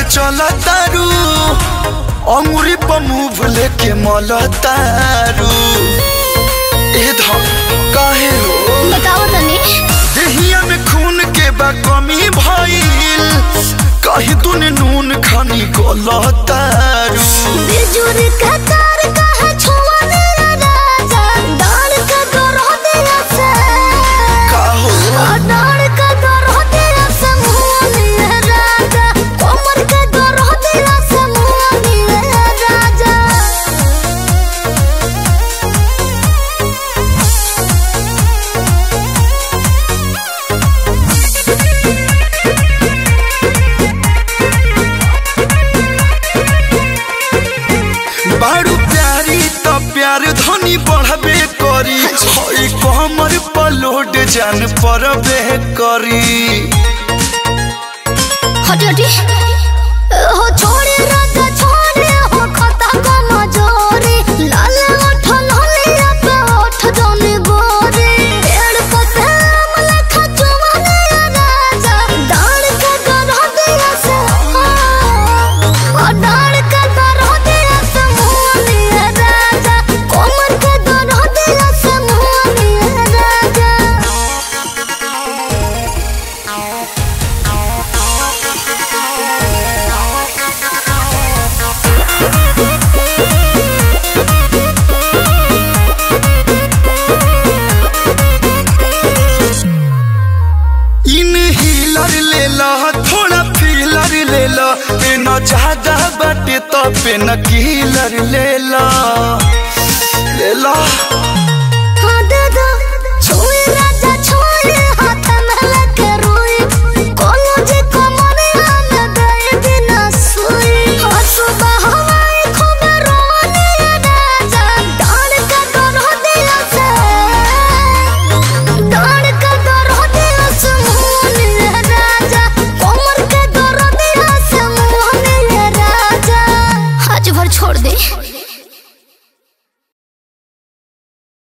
चल तारू अंगुरी पर मुंह लेके मल तारू ए धम काहे हो बताओ तनी देहिया में खून के बा कमी भइल कहीं तूने नून खानी गलतारू बिजुर का तार कहा छुआ मेरा राजा डाल का गरो दिया से का हो डाल का गरो दिया से मुआ मेरा राजा कोमर का गरो दिया से मुआ मेरा राजा बारू प्यारी त प्यार धनी बढ़बे करी हई कमर पलोड जान परबे करी हटी हटी हो छोड़े राजा छोड़े हो खता को मजोरे लाल ओठ लालिया पे ओठ जाने गोरे पेड़ पते अमला खचुआ दिया राजा डाल के गरो दिया से ओ डाल के गरो दिया से मुआ दिया राजा कोमर के गरो दिया से मुआ दिया राजा इन हीलर ले ला थोड़ा फीलर ले ला पेन ज्यादा बाटे तो पेन कीलर ले ला ले ला